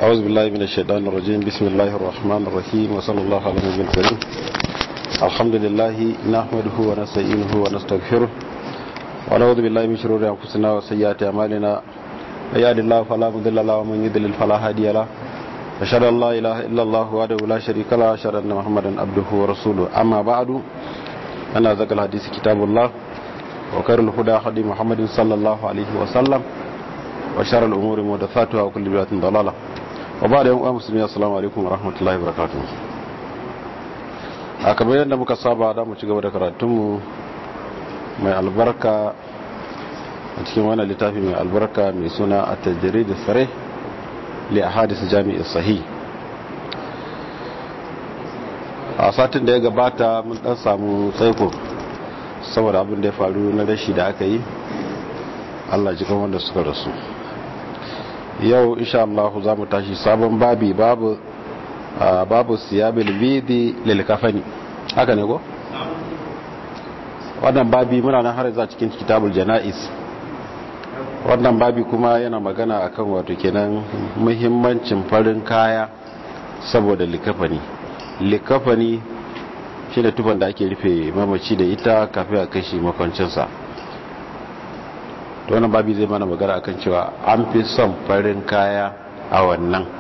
أعوذ بالله من الشيطان الرجيم بسم الله الرحمن الرحيم وصلى الله على النبي الكريم الحمد لله نحمده ونستعينه ونستغفره ونعوذ بالله من شرور أنفسنا وسيئات أعمالنا من يهد الله فلا مضل له ومن يضلل فلا هادي له أشهد أن لا إله إلا الله وحده لا شريك له أشهد أن محمدا عبده ورسوله أما بعد أنا ذكر الحديث كتاب الله وخير الهدى هدي محمد صلى الله عليه وسلم وشر الأمور محدثاتها وكل بدعة ضلالة وبعد يوم مسلمين السلام عليكم ورحمة الله وبركاته a kamar yadda muka saba da mu ci gaba da karatunmu mai albarka a cikin wani littafi mai albarka mai suna a tajiri da tsare li a hadisa jami'i sahi a satin da ya gabata mun dan samu tsaiko saboda abin da ya faru na rashi da aka yi allah jikan wanda suka rasu yau insha Allah za mu tashi sabon babi babu babu siyabil bidi lil kafani haka ne ko wannan babi muna nan har za cikin kitabul janais wannan babi kuma yana magana akan wato kenan muhimmancin farin kaya saboda likafani likafani shine tufan da ake rufe mamaci da ita kafin a kashi makwancinsa to wannan babi zai mana magana akan cewa an fi son farin kaya a wannan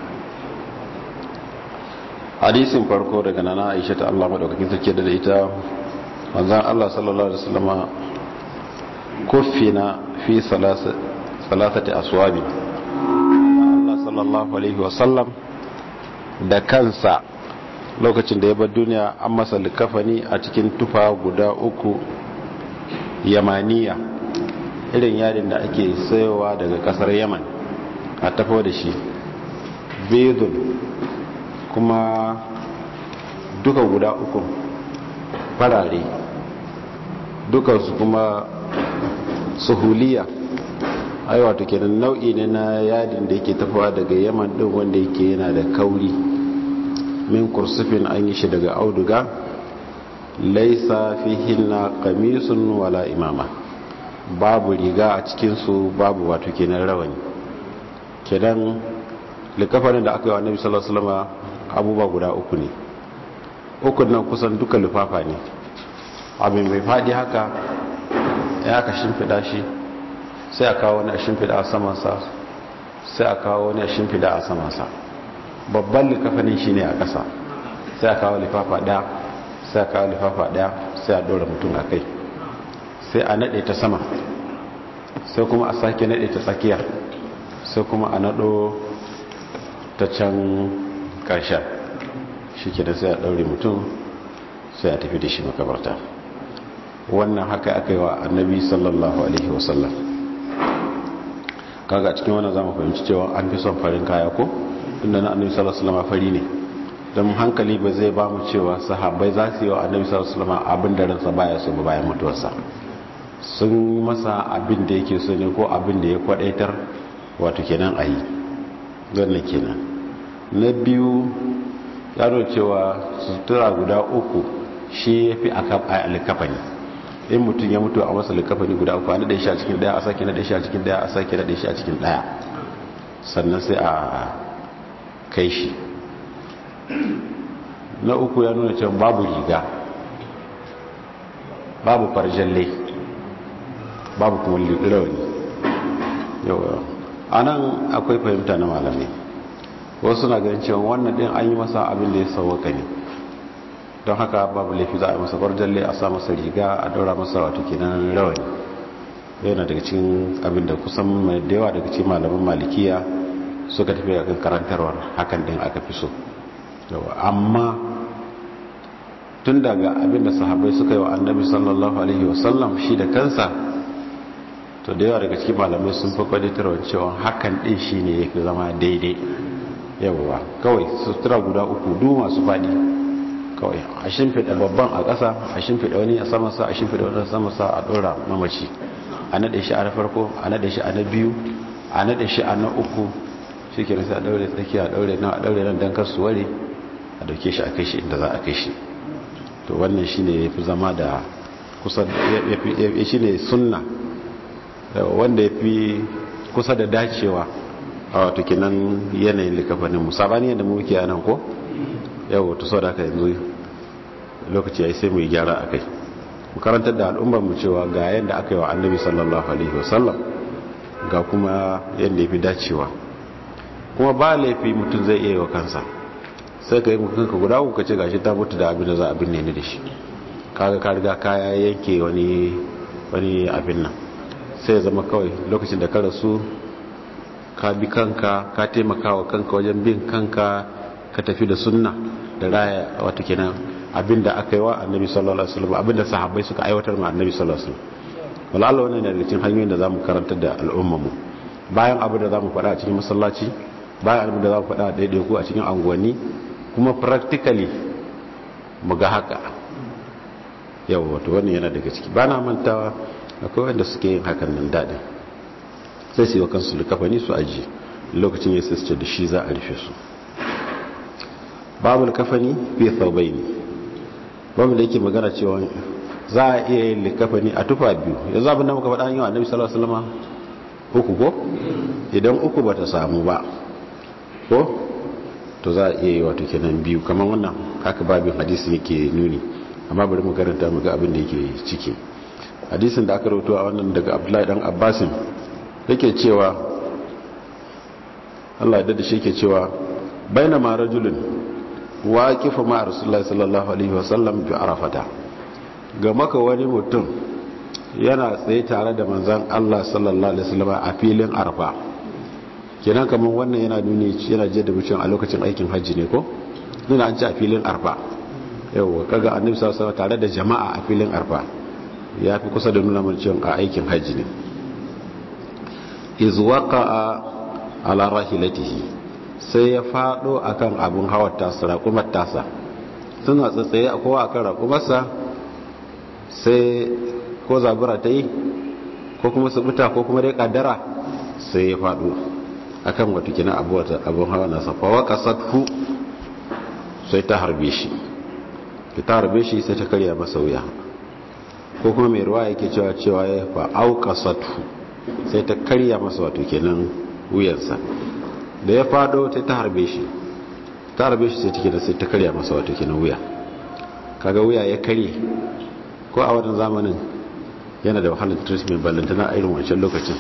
hadisin farko daga nana aisha ta Allah madaukakin sarki da ita manzon Allah sallallahu alaihi wasallama kuffina fi salasati aswabi Allah sallallahu alaihi wasallam da kansa lokacin da ya bar duniya an masa likafani a cikin tufa guda uku yamaniya irin yadin da ake sayowa daga kasar yaman a tafo da shi bedun kuma duka guda uku farare dukansu kuma suhuliya ai wato kenan nau'i ne na yadin da yake tafowa daga yaman din wanda yake yana da kauri min kursufin an yi shi daga auduga laisa fihinna qamisun wala imama babu riga a cikinsu babu wato kenan rawani kenan likafanin da aka yi wa annabi sallallahu alaihi wasallam abubuwa guda uku ne ukun nan kusan duka lufafa ne abin mai fadi haka ya aka shimfida shi sai a kawo wani a shimfida a samansa sai a kawo wani a shimfida a samansa babban likafanin shi ne a ƙasa sai a kawo lifafa ɗaya sai a kawo lifafa ɗaya sai a ɗora mutum a kai sai a naɗe ta sama sai kuma a sake naɗe ta tsakiya sai kuma a naɗo ta can ƙarshen shi ke da sai a ɗaure mutum sai a tafi da shi makabarta wannan haka aka yi wa annabi sallallahu alaihi wasallam kaga cikin wannan zama fahimci cewa an fi son farin kaya ko inda na annabi sallallahu alaihi wasallam fari ne don hankali ba zai ba mu cewa sahabbai za su yi wa annabi sallallahu alaihi wasallam abin da ransa baya so ba bayan mutuwarsa sun masa abin da yake so ne ko abin da ya kwadaitar wato kenan a yi wannan kenan na biyu ya nuna cewa sutura guda uku shi ya fi alikafani in mutum ya mutu a masa alikafani guda uku a naɗe shi a cikin ɗaya a sake naɗe shi a cikin ɗaya a sake naɗe shi a cikin ɗaya sannan sai a kai shi na uku ya nuna cewa babu riga babu farjalle babu kuma rawani yawa a nan akwai fahimta na malamai wasu na ganin cewa wannan din an yi masa abin da ya sauwaka ne don haka babu laifi za a yi masa farjalle a sa masa riga a daura masa wato kenan rawani yana daga cikin abin da kusan mai da yawa daga cikin malaman malikiya suka tafi a kan karantarwar hakan din aka fi so amma tun daga abin da sahabbai suka yi wa annabi sallallahu alaihi wasallam shi da kansa to da yawa daga cikin malamai sun fi kwaditarwa cewa hakan din shi ne ya fi zama daidai yawa kawai sutura guda uku du masu fadi kawai a shimfiɗa babban a ƙasa a shimfiɗa wani a samansa a shimfiɗa wani a samansa a ɗora mamaci a naɗe shi a na farko a naɗe shi a na biyu a naɗe shi a na uku shi ke nasa a ɗaure tsakiya a ɗaure nan a ɗaure nan don kar su ware a ɗauke shi a kai shi inda za a kai shi to wannan shi ne ya fi zama da kusa shi ne sunna wanda ya fi kusa da dacewa a wato kinan yanayin likafanin mu sabani yadda mu muke anan ko yau to sau da aka yanzu lokaci ya yi sai mu yi gyara a kai mu karantar da al'ummar mu cewa ga yadda aka yi wa annabi sallallahu alaihi wasallam ga kuma yadda ya fi dacewa kuma ba laifi mutum zai iya yi wa kansa sai ka yi kanka guda uku ce gashi ta mutu da abin da za a binne ni da shi kaga ka riga kaya yanke wani wani abin nan sai ya zama kawai lokacin da ka rasu ka bi kanka ka taimaka wa kanka wajen bin kanka ka tafi da sunna da raya wata kenan abinda aka yi wa annabi sallallahu alaihi wasallam abinda sahabbai suka aiwatar ma annabi sallallahu alaihi wasallam wala Allah wannan ne daga cikin hanyoyin da zamu karantar da al'ummar mu bayan abin da zamu faɗa a cikin masallaci bayan abin da zamu faɗa a daidaiku a cikin anguwanni kuma practically mu ga haka yau wato wannan yana daga ciki ba na mantawa akwai wanda suke yin hakan nan daɗin sai su yi wa kansu likafani su aji lokacin ya sista da shi za a rufe su babu likafani fi thawbai ne babu da yake magana cewa za a iya yin likafani a tufa biyu yanzu abin da muka faɗa yi wa annabi sallallahu alaihi wasallam uku ko idan uku bata samu ba ko to za a iya yi wato kenan biyu kamar wannan haka babin hadisi yake nuni amma bari mu karanta mu ga abin da yake ciki hadisin da aka rawaito a wannan daga Abdullahi dan Abbasin yake cewa Allah ya dade shi yake cewa bainama rajulun waqifa ma rasulullahi sallallahu alaihi wasallam bi arafata ga maka wani mutum yana tsaye tare da manzon Allah sallallahu alaihi wasallam a filin arfa kenan kamar wannan yana nuni yana je da mutum a lokacin aikin hajji ne ko nuna an ci a filin arfa yau kaga annabi sallallahu alaihi tare da jama'a a filin arfa ya fi kusa da nuna mun cewa a aikin hajji ne iz waqa'a ala rahilatihi sai ya fado akan abun hawar tasa raƙumar tasa suna tsatsaye a kowa akan raƙumarsa sai ko zabura ta yi ko kuma subuta ko kuma dai kaddara sai ya fado akan wata kina abun hawa nasa fa waqasathu sai ta harbe shi ta harbe shi sai ta karya masa wuya ko kuma mai ruwa yake cewa cewa ya fa auqasathu sai ta karya masa wato kenan wuyansa da ya fado ta ta harbe shi ta harbe shi sai take da sai ta karya masa wato kenan wuya kaga wuya ya karye ko a wannan zamanin yana da wahalar treatment ballantana a irin wancan lokacin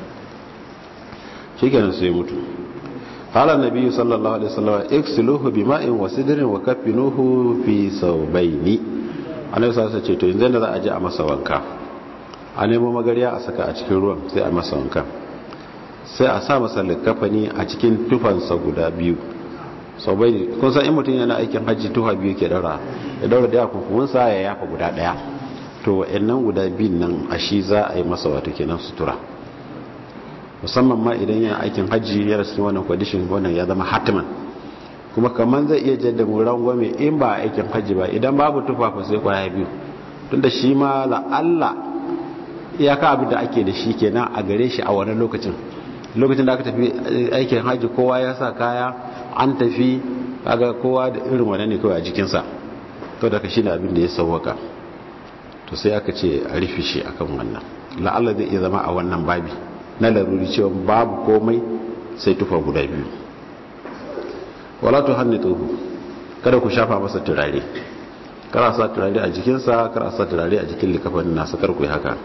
shikenan sai mutu qala an-nabi sallallahu alaihi wasallam iksiluhu bima'in wa sidrin wa kaffinuhu fi sawbaini annabi sallallahu alaihi ce to yanzu da za a je a masa wanka a nemo magariya a saka a cikin ruwan sai a masa wanka sai a sa masa likafani a cikin tufansa guda biyu sawbaini kun san in mutum yana aikin hajji tufa biyu ke daura ya daura daya kunkumunsa ya yafa guda daya to wa'annan guda biyun nan a shi za a yi masa wato kenan sutura musamman ma idan yana aikin hajji ya rasu wannan kwadishin wannan ya zama hatiman kuma kamar zai iya jadda mu rangwame in ba aikin hajji ba idan babu tufafa sai kwaya biyu tunda shi ma la'alla iyaka abin da ake da shi kenan a gare shi a wani lokacin lokacin da aka tafi aikin hajji kowa ya sa kaya an tafi kaga kowa da irin wannan ne kawai a jikinsa to daga shi ne abin da ya sauwaka to sai aka ce a rufe shi akan wannan la'alla zai iya zama a wannan babi na laruri cewa babu komai sai tufa guda biyu wala tu hannituhu kada ku shafa masa turare kada sa turare a jikinsa kada sa turare a jikin likafin nasa kar ku yi haka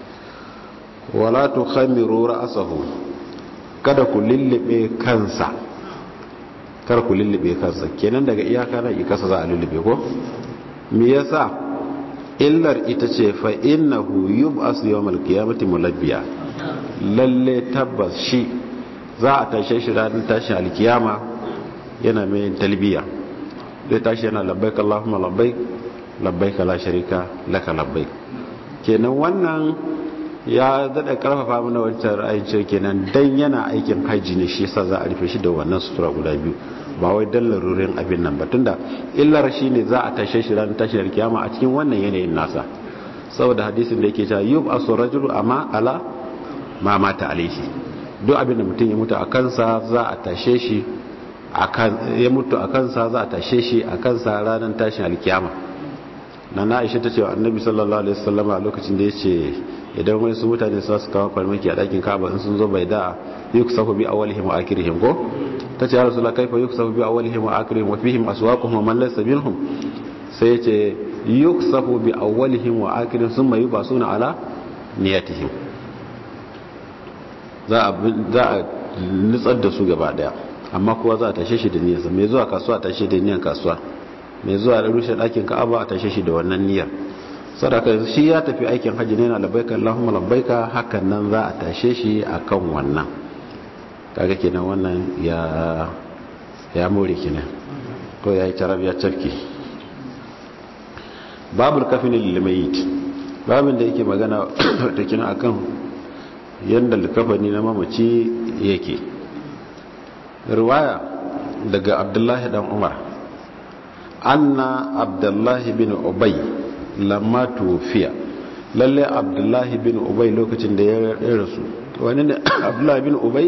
wala tu khamiru ra'sahu kada ku lullube kansa kar ku lullube kansa kenan daga iyaka na ikasa za a lullube ko me yasa illar ita ce fa innahu yub'asu yawmal qiyamati mulabbiya lalle tabbas shi za a tashe shi ranar tashin alkiyama yana mai talbiya zai tashi yana labbaik Allahumma labbaik labbaik la sharika laka labbaik kenan wannan ya dada karfafa mana wancan ra'ayin cewa kenan dan yana aikin haji ne shi yasa za a rufe shi da wannan sutura guda biyu ba wai dan larurin abin nan ba tunda illar shi ne za a tashe shi ranar tashin alkiyama a cikin wannan yanayin nasa saboda hadisin da yake cewa yub asu rajulu amma ala ma mata alaihi duk abin da mutum ya mutu a kansa za a tashe shi ya mutu a kansa za a tashe shi a kansa ranar tashin alkiyama na na aisha ta ce wa annabi sallallahu alaihi wasallam a lokacin da ya ce idan wani su mutane su su kawo farmaki a ɗakin kaba in sun zo bai da yuk safu bi awalihim wa akhirihim ko ta ce ya rasulullah kaifa yuk safu bi awalihim wa akhirihim wa fihim aswaquhum wa man laysa minhum sai ya ce yuk safu bi awalihim wa akhirihim summa yubasuna ala niyatihim za a za a nutsar da su gaba daya amma kowa za a tashe shi da niyyarsa mai zuwa kasuwa a tashe da niyyar kasuwa mai zuwa da rushe ɗakin ka'aba a tashe shi da wannan niyyar sadaka shi ya tafi aikin hajji ne na labbaika Allahumma labbaika hakan nan za a tashe shi akan wannan kaga kenan wannan ya ya more kenan ko yayi tarab ya tafki babul kafin lil mayyit babin da yake magana da kina akan yanda likafani na mamaci yake riwaya daga Abdullahi dan Umar anna Abdullahi bin Ubay lamma tufiya lalle abdullahi bin ubay lokacin da ya rasu wani ne abdullahi bin ubay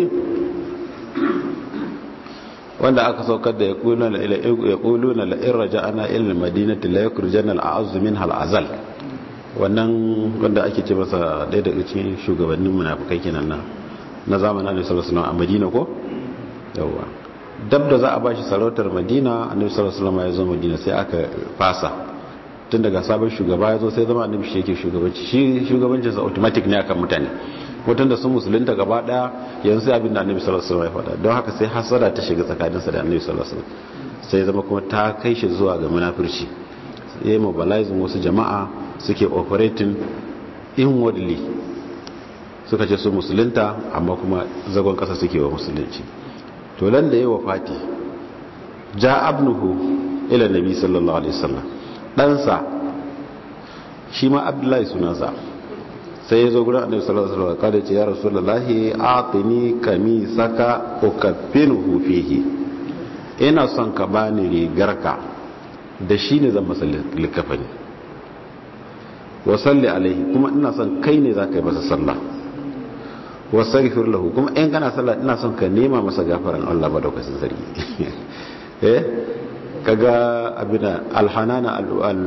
wanda aka saukar da ya kulu na la'in raja ana ilil madinati la yakurjan al'azu min hal'azal wannan wanda ake ce masa ɗaya daga cikin shugabannin munafukai kenan na na zamanin annabi sallallahu alaihi wasallam a madina ko yawa dab da za a bashi sarautar madina annabi sallallahu alaihi wasallam ya zo madina sai aka fasa tun daga sabon shugaba ya zo sai zama annabi shi yake shugabanci shi shugabancinsa automatic ne akan mutane mutum da sun musulunta gaba daya yanzu sai abin da annabi sallallahu alaihi wasallam ya faɗa don haka sai hasara ta shiga tsakaninsa da annabi sallallahu alaihi wasallam sai zama kuma ta kai shi zuwa ga munafurci ya yi mobilizing wasu jama'a suke operating inwardly suka ce su musulunta amma kuma zagon kasa suke wa musulunci to lan da yi wa fati ja abnuhu ila nabi sallallahu alaihi wasallam ɗansa shi ma abdullahi sunansa sai ya zo gurin annabi sallallahu alaihi wasallam kada ce ya rasulullahi atini kamisaka ukaffinuhu fihi ina son ka bani rigarka da shi ne zan masa likafani wa salli alaihi kuma ina son kai ne zaka yi masa sallah wa saghfir lahu kuma in kana sallah ina son ka nema masa gafaran Allah madaukakin sarki eh kaga abina alhanana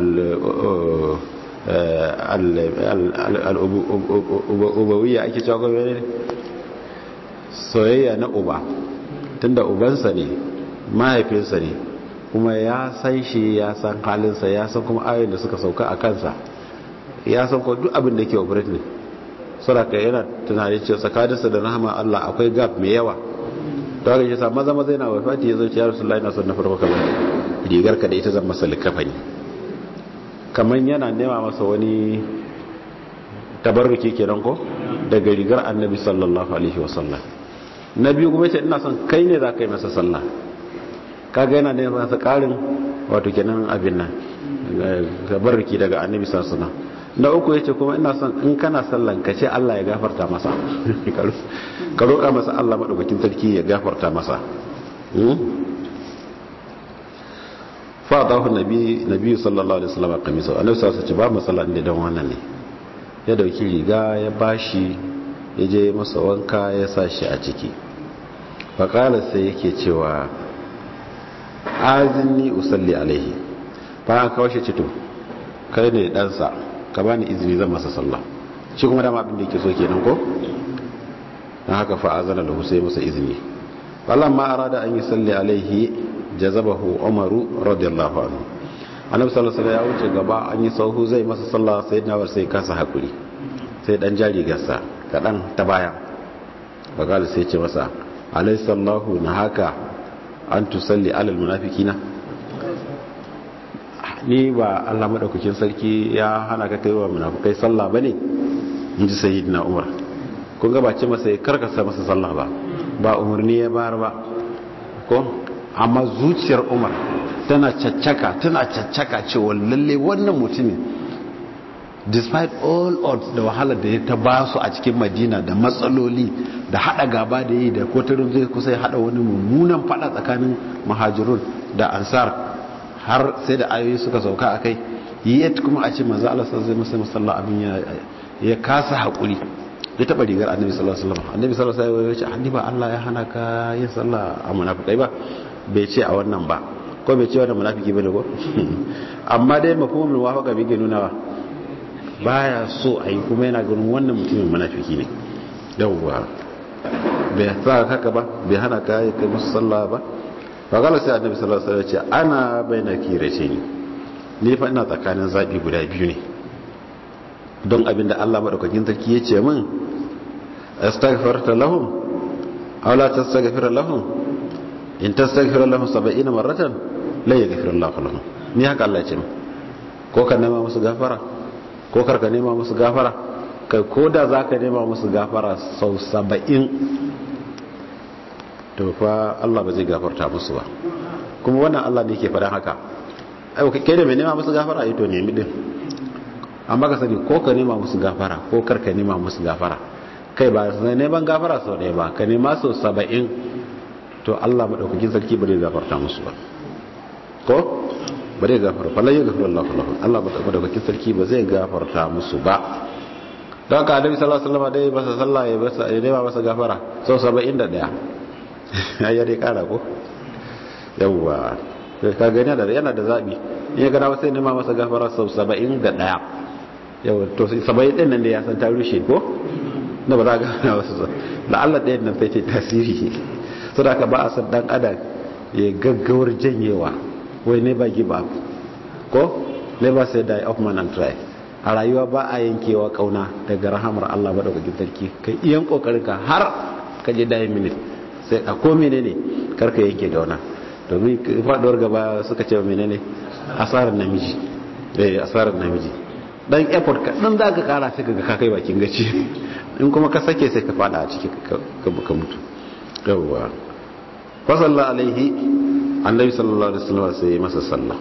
al'ubawiyya ake cewa gwamnati soyayya na uba tunda ubansa ne mahaifinsa ne kuma ya san shi ya san halinsa ya san kuma ayoyin da suka sauka a kansa ya san kuma duk abin da ke operate ne saboda yana tunani cewa tsakaninsa da rahama Allah akwai gap mai yawa ta haka yasa maza maza yana wafati ya zo ya rasulullahi na son na farko kamar rigar ka da ita zan masa likafani kamar yana nema masa wani tabarruki kenan ko daga rigar annabi sallallahu alaihi wasallam na biyu kuma ce ina son kai ne za ka yi masa sallah kaga yana nema masa karin wato kenan abin nan tabarruki daga annabi sallallahu alaihi wasallam na uku yace kuma ina son in kana sallan ka ce Allah ya gafarta masa ka roƙa masa Allah madaukakin sarki ya gafarta masa fa dahu nabi nabi sallallahu alaihi wasallam kamisa annabi sallallahu alaihi wasallam ba masalla inda dan wannan ne ya dauki riga ya bashi ya je masa wanka ya sa shi a ciki fa qala sai yake cewa azinni usalli alaihi fa ka washe cito kai ne dan sa ka bani izini zan masa sallah shi kuma dama abin da yake so kenan ko dan haka fa azana lahu sai masa izini falamma arada an yusalli alaihi jazabahu umaru radiyallahu anhu annabi sallallahu alaihi wasallam ya wuce gaba an yi sauhu zai masa sallah sai na sai kasa hakuri sai dan jari gasa kadan ta baya bagala sai ce masa alayhi sallahu na haka an tusalli alal munafiqina ni ba Allah madaukakin sarki ya hana ka kai wa munafikai sallah bane inji sayyidina umar kun ga ba ce masa karkasa masa sallah ba ba umarni ya bayar ba ko amma zuciyar umar tana caccaka tana caccaka cewa lalle wannan mutumin despite all odds da wahalar da ya ta ba su a cikin madina da matsaloli da hada gaba da yi da kotarin zai kusa ya hada wani mummunan fada tsakanin mahajirun da ansar har sai da ayoyi suka sauka a kai yet kuma a ce manzo Allah sai masa musalla abin ya ya kasa hakuri ya taba rigar annabi sallallahu alaihi wasallam annabi sallallahu alaihi wasallam ya ce annabi ba Allah ya hana ka yin sallah a munafikai ba bai ce a wannan ba ko bai ce wani munafiki bane ko amma dai mafhumin muwafaqa bai nunawa baya so a yi kuma yana ganin wannan mutumin munafiki ne yawwa bai sa haka ba bai hana ka yi kai musu sallah ba ba gala sai annabi sallallahu alaihi wasallam ce ana baina kirace ni ni fa ina tsakanin zabi guda biyu ne don abinda Allah madaukakin sarki ya ce min astaghfirta lahum aw la tastaghfir lahum in tastaghfir lahum 70 marratan la yaghfir Allah lahum ni haka Allah ya ce min ko ka nema musu gafara ko karka nema musu gafara kai ko da za ka nema musu gafara sau saba'in to fa Allah ba zai gafarta musu ba kuma wannan Allah ne ke faɗan haka kai da mai nema musu gafara ito nemi din amma ka sani ko ka nema musu gafara ko karka nema musu gafara kai ba sai neman gafara sau ɗaya ba ka nema sau saba'in to Allah maɗaukakin sarki ba zai gafarta musu ba ko ba zai gafarta falon yi gafarta Allah falon Allah maɗaukakin sarki ba zai gafarta musu ba don ka adabi sallallahu alaihi wasallam dai masa sallah ya basa ya nema masa gafara sau 71 ya dai kara ko yawwa ka gani da yana da zabi in ya gana wasu nema masa gafara sau 71 yawwa to 70 din nan da ya san ta rushe ko na ba za ga gana wasu da Allah ɗayan nan sai ce tasiri so da ka ba a san dan adam ya gaggawar janyewa wai ne ba give up ko never say die of man and try a rayuwa ba a yankewa kauna daga rahamar Allah madaukakin sarki kai iyan kokarin ka har ka je dai minute sai a ko menene karka yanke gauna domin faduwar gaba suka ce menene asarar namiji eh asarar namiji dan effort ka dan zaka kara sai kaga ka kai bakin gaci in kuma ka sake sai ka fada a ciki ka buka mutu yawwa fa sallallahu alaihi annabi sallallahu alaihi wasallam sai masa sallah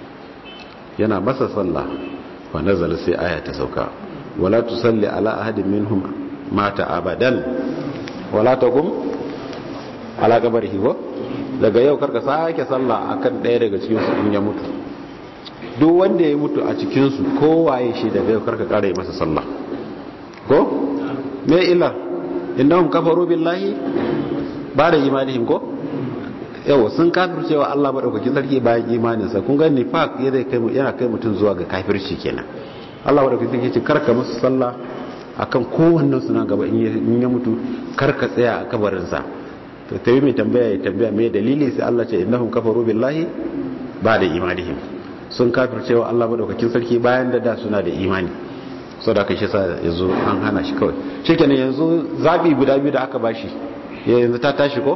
yana masa sallah fa nazala sai aya ta sauka wala tusalli ala ahadin minhum mata abadan wala taqum ala qabrihi ko daga yau karka sake sallah akan daya daga cikin su in ya mutu duk wanda ya mutu a cikin su kowaye shi daga yau karka kare masa sallah ko me illa innahum kafaru billahi ba da imanihim ko yau sun kafircewa Allah madaukakin sarki bayan imaninsa kun ga nifaq yana kai yana kai mutun zuwa ga kafirci kenan Allah madaukakin sarki ce karka musu sallah akan kowannen su nan gaba in ya mutu karka tsaya a kabarin sa to tayi mai tambaya ya tambaya me dalili sai Allah ce innahum kafaru billahi ba da imanihim sun kafircewa Allah madaukakin sarki bayan da da suna da imani saboda kai shi sa yanzu an hana shi kawai shikenan yanzu zabi guda biyu da aka bashi yanzu ta tashi ko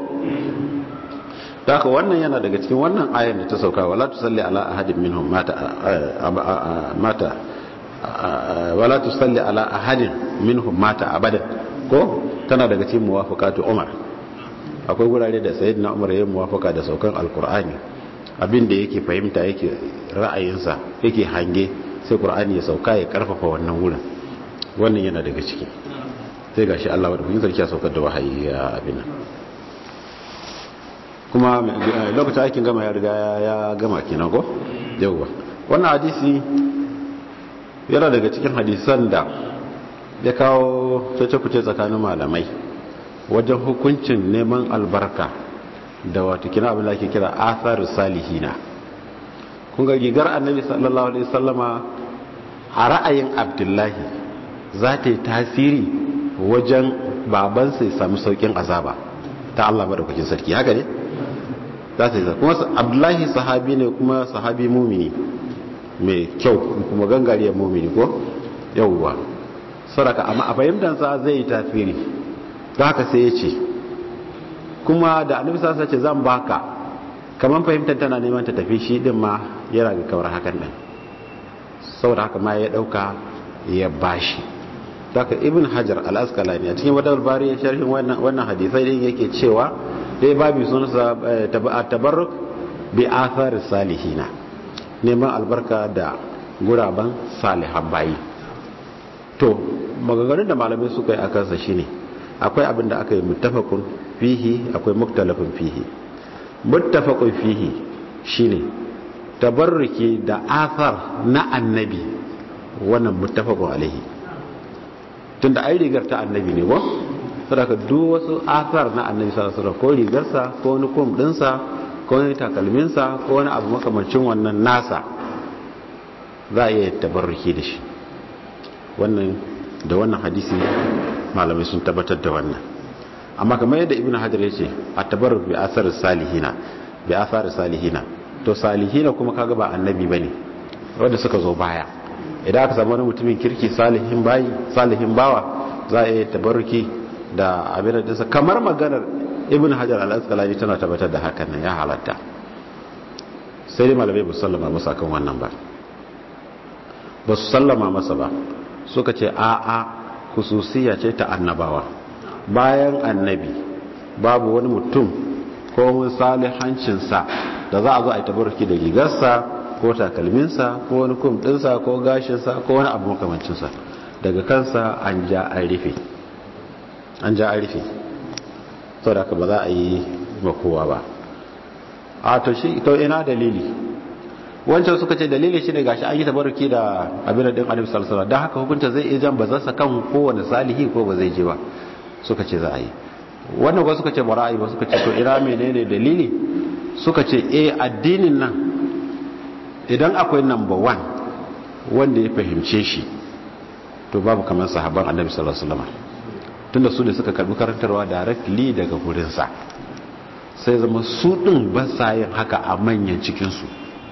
haka wannan yana daga cikin wannan ayan da ta sauka wala tusalli ala ahadin minhum mata mata wala tusalli ala ahadin minhum mata abadan ko tana daga cikin muwafaqatu Umar akwai gurare da sayyidina Umar yayin muwafaqa da saukan alqur'ani abin da yake fahimta yake ra'ayinsa yake hange sai qur'ani ya sauka ya karfafa wannan wurin wannan yana daga ciki sai gashi Allah wadda kun sarki ya saukar da wahayi ya abin kuma lokacin aikin gama ya riga ya gama kenan ko yauwa wannan hadisi yana daga cikin hadisan da ya kawo cece-kuce tsakanin malamai wajen hukuncin neman albarka da wata kina abin da ake kira athar salihina kun ga rigar annabi sallallahu alaihi wasallama a ra'ayin abdullahi za ta yi tasiri wajen babansa ya sami saukin azaba ta Allah madaukakin sarki haka ne za ta yi kuma abdullahi sahabi ne kuma sahabi mumini mai kyau kuma gangariyar mumini ko yauwa saraka amma a fahimtansa zai yi tasiri da haka sai ya ce kuma da annabi sa ce zan baka kamar fahimtar tana neman ta tafi shi din ma yana ga kawar hakan din saboda haka ma ya dauka ya bashi daga ibn hajar al-asqalani a cikin wadal bari ya sharhin wannan wannan hadisai din yake cewa dai babu sunansa tabarruk bi athar salihina neman albarka da guraban salihan bayi to maganganun da malamai suka yi a kansa shine akwai abin da aka yi muttafaqun fihi akwai muktalafin fihi muttafaqun fihi shine tabarruki da athar na annabi wannan muttafaqun alaihi tunda ai rigar ta annabi ne ba saboda duk wasu athar na annabi sallallahu alaihi wasallam ko rigarsa ko wani kum dinsa ko wani takalminsa ko wani abu makamancin wannan nasa za a iya tabarruki da shi wannan da wannan hadisi malamai sun tabbatar da wannan amma kamar yadda ibn hajar ya ce a tabarruk bi asar salihina bi asar salihina to salihina kuma kaga ba annabi bane wanda suka zo baya idan aka samu wani mutumin kirki salihin bayi salihin bawa za a iya tabarruki da abin da kamar maganar ibn hajar al-asqalani tana tabbatar da hakan nan ya halatta sai dai malamai ba su sallama masa kan wannan ba ba su sallama masa ba suka ce a a kususiya ce ta annabawa bayan annabi babu wani mutum ko wani salihancinsa da za a zo a yi tabarruki da rigarsa ko takalminsa ko wani kum ɗinsa ko gashinsa ko wani abu makamancinsa daga kansa an ja an rufe an ja an rufe sau da ba za a yi makowa ba a to shi to ina dalili wancan suka ce dalili shine gashi an yi tabarruki da abin din annabi sallallahu alaihi wasallam haka hukunta zai iya jan bazarsa kan kowane salihi ko ba zai je ba suka ce za a yi wannan ba suka ce ba ra'ayi ba suka ce to ina menene dalili suka ce eh addinin nan idan akwai number one wanda ya fahimce shi to babu kamar sahabban annabi sallallahu alaihi wasallam tunda su ne suka karbi karantarwa directly daga gurinsa sai zama su din ba sa yin haka a manyan cikinsu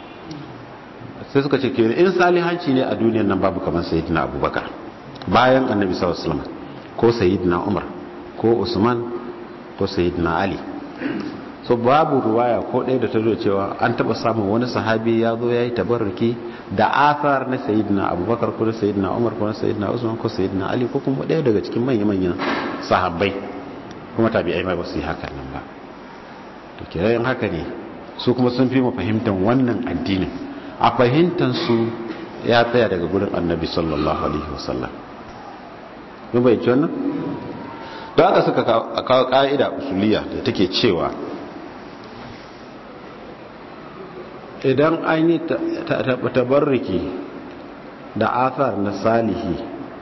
sai suka ce kenan in salihanci ne a duniyar nan babu kamar sayyidina abubakar bayan annabi sallallahu alaihi wasallam ko sayyidina umar ko usman ko sayyidina ali so babu ruwaya ko ɗaya da ta zo cewa an taɓa samun wani sahabi ya zo ya yi tabarruki da athar na sayyidina abubakar ko na sayyidina umar ko na sayyidina usman ko sayyidina ali ko kuma ɗaya daga cikin manya-manyan sahabbai kuma tabi'ai ma ba su yi hakan nan ba to kirayen haka ne su kuma sun fi mu fahimtar wannan addinin a fahimtar su ya tsaya daga gurin annabi sallallahu alaihi wasallam mun bai ci wannan don haka suka kawo ka'ida usuliya da take cewa idan an yi tabarriki da athar na salihi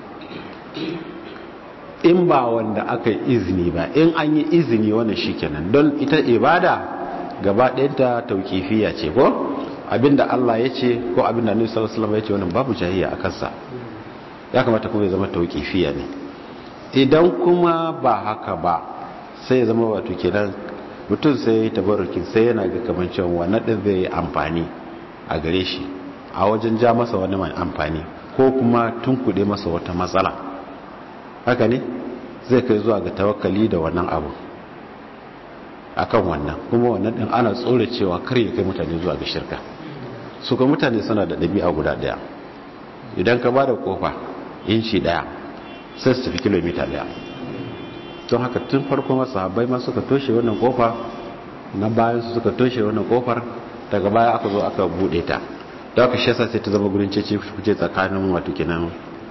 in ba wanda aka yi izini ba in an yi izini wannan shikenan don ita ibada gaba ɗayanta tauƙifiya ce ko abinda Allah ya ce ko abinda Annabi sallallahu alaihi wasallam ya ce wannan babu jahiliya a kansa ya kamata kuma ya zama tauƙifiya ne idan kuma ba haka ba sai ya zama wato kenan mutum sai ya tabarrukin sai yana ga kamar cewa wannan din zai yi amfani a gare shi a wajen ja masa wani mai amfani ko kuma tunkuɗe masa wata matsala haka ne zai kai zuwa ga tawakkali da wannan abu akan wannan kuma wannan din ana tsore cewa kar ya kai mutane zuwa ga shirka su ga mutane suna da ɗabi'a guda ɗaya idan ka ba da kofa inci ɗaya sai su tafi kilomita ɗaya don haka tun farko masu habai ma suka toshe wannan kofa na bayan su suka toshe wannan kofar daga baya aka zo aka bude ta da aka shesa sai ta zama gurin cece kuce tsakanin wato kenan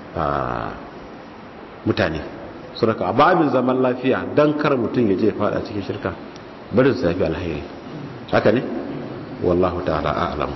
mutane su raka a babin zaman lafiya don kar mutum ya je fada cikin shirka barin su yafi alhairi haka ne wallahu ta'ala a'lam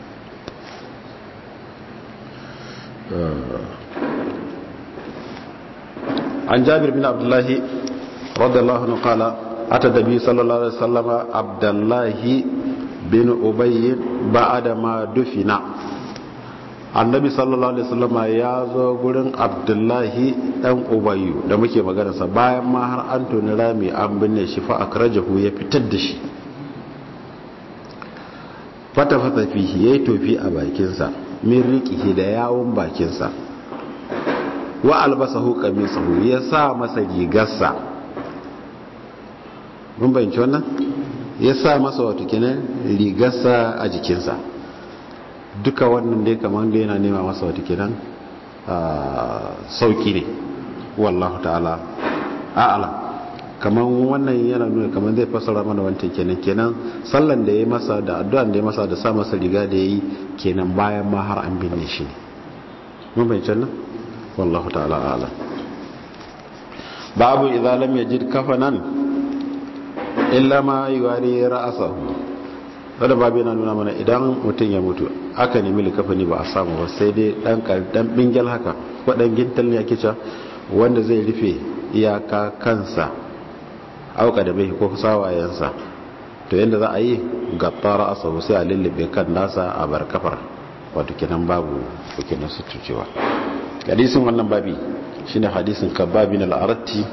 عن جابر بن عبد الله رضي الله عنه قال أتى النبي صلى الله عليه وسلم عبد الله بن أبي بعد ما دفن annabi sallallahu alaihi wasallam ya zo gurin abdullahi dan ubayyu da muke magana sa bayan ma har an toni rami an binne shi fa akrajahu ya fitar da shi fata fata fihi yayi tofi a bakin sa min riqihi da yawon bakin sa wa albasahu qamisahu ya sa masa rigarsa mun bayyana wannan ya sa masa wato kenan rigarsa a jikinsa duka wannan dai kamar da yana nema masa wato kenan sauki ne wallahu ta'ala a'ala kamar wannan yana nuna kamar zai fassara mana wancan kenan kenan sallan da ya masa da addu'an da ya masa da sa masa riga da ya yi kenan bayan ma har an binne shi ne mun bayyana wannan والله تعالى أعلم باب إذا لم يجد كفنا إلا ما يواري رأسه wadda babu yana nuna mana idan mutum ya mutu aka nemi likafani ba a samu ba sai dai dan dan bingel haka ko dan gintal ne ake cewa wanda zai rufe iyaka kansa auka da bai ko sawayensa to yadda za a yi gattara a sau sai a lullube kan nasa a bar kafar wato kenan babu kenan suturcewa hadisin wannan babi shine hadisin kababin al'aratti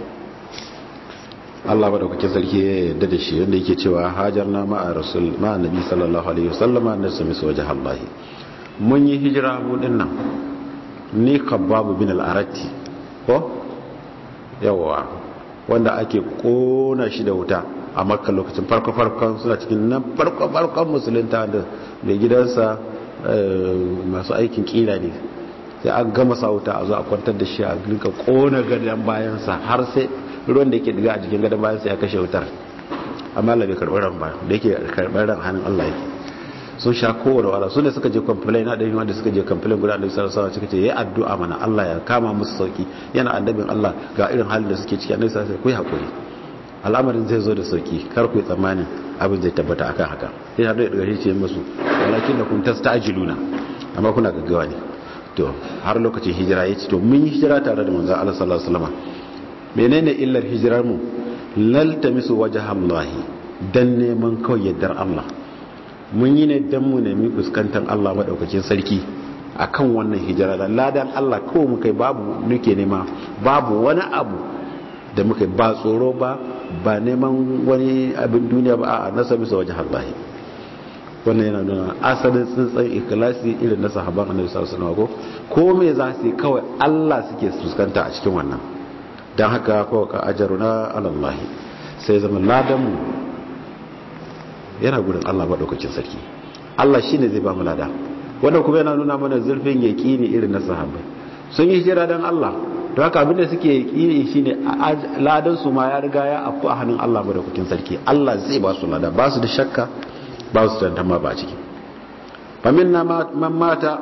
Allah madaukakin sarki ya yarda da shi wanda yake cewa hajarna ma'a rasul ma'a nabi sallallahu alaihi wasallam na sami wajen Allah mun yi hijira mu dinnan ni kababu bin al'aratti ko yawa wanda ake kona shi da wuta a makka lokacin farko-farkon suna cikin nan farko-farkon musulunta da mai gidansa masu aikin kila ne sai an gama sa wuta a zo a kwantar da shi a rinka kona gadon bayansa har sai ruwan da yake diga a jikin gadon bayansa ya kashe wutar amma Allah bai karɓar ran ba da yake karɓar ran hannun Allah yake sun sha kowane wala su ne suka je complain na ɗari wanda suka je complain guda ɗari sarrafa suka ce ya addu'a mana Allah ya kama musu sauki yana annabin Allah ga irin halin da suke ciki annabi sai ku yi hakuri al'amarin zai zo da sauki kar ku yi tsammanin abin zai tabbata akan haka sai har da daga ce musu walakin da kun tastajiluna amma kuna gaggawa ne to har lokacin hijira yace to mun yi hijira tare da manzon Allah sallallahu alaihi wasallam menene illar hijirar mu lal tamisu wajhallahi dan neman kawai yaddar Allah mun yi ne dan mu nemi fuskantar Allah madaukakin sarki akan wannan hijira da ladan Allah kawai mu kai babu nuke nema babu wani abu da muka ba tsoro ba ba neman wani abin duniya ba a nasa bisa wajen hallahi wannan yana nuna asalin tsintsan ikilasi irin na sahaban annabi sallallahu alaihi wasallam ko me za su yi kawai Allah suke fuskanta a cikin wannan dan haka ko ka ajaruna alallahi sai zama ladan mu yana gurin Allah madaukakin sarki Allah shine zai ba mu lada wannan kuma yana nuna mana zurfin yaqini irin na sahabbai sun yi hijira dan Allah to haka abinda suke yi shine ladan su ma ya riga ya afku a hannun Allah madaukakin sarki Allah zai ba su lada ba su da shakka ba su tantama ba ciki fa minna man mata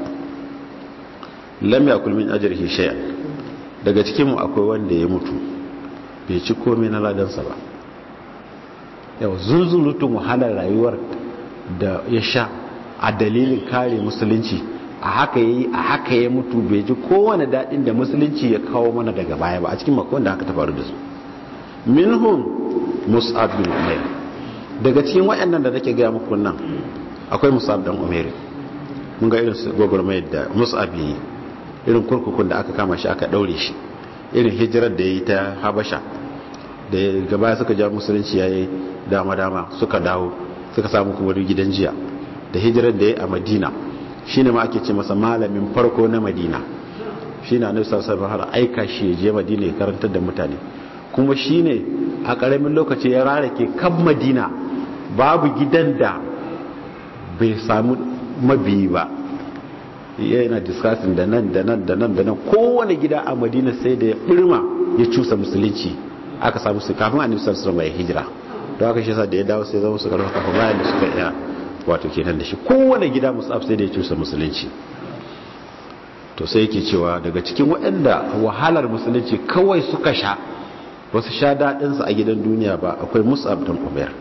lam yakul min ajrihi shay'an daga cikin mu akwai wanda ya mutu bai ci komai na ladan sa ba yau zunzurutun wahalar rayuwar da ya sha a dalilin kare musulunci a haka yi a haka ya mutu bai ji kowane daɗin da musulunci ya kawo mana daga baya ba a cikin makon da aka ta faru da su minhum mus'ab bin umair daga cikin waɗannan da nake gaya muku nan akwai mus'ab dan umair mun ga irin gwagwarmayar da mus'ab yi irin kurkukun da aka kama shi aka ɗaure shi irin hijirar da ya yi ta habasha da gaba suka ja musulunci ya yi dama-dama suka dawo suka samu kuma gidan jiya da hijirar da ya yi a madina shi ne ma ake ce masa malamin farko na madina shi na nusa har aika shi je madina ya karantar da mutane kuma shi ne a ƙaramin lokaci ya rarake kan madina babu gidan da bai samu mabiyi ba yana discussing da nan da nan da nan da nan kowane gida a madina sai da ya birma ya cusa musulunci aka samu su kafin a nufisar su mai hijira don haka shi sa da ya dawo sai zama su karfa kafa bayan da suka iya wato kenan da shi kowane gida musaf sai da ya cusa musulunci to sai yake cewa daga cikin waɗanda wahalar musulunci kawai suka sha wasu sha daɗinsa a gidan duniya ba akwai musab don umar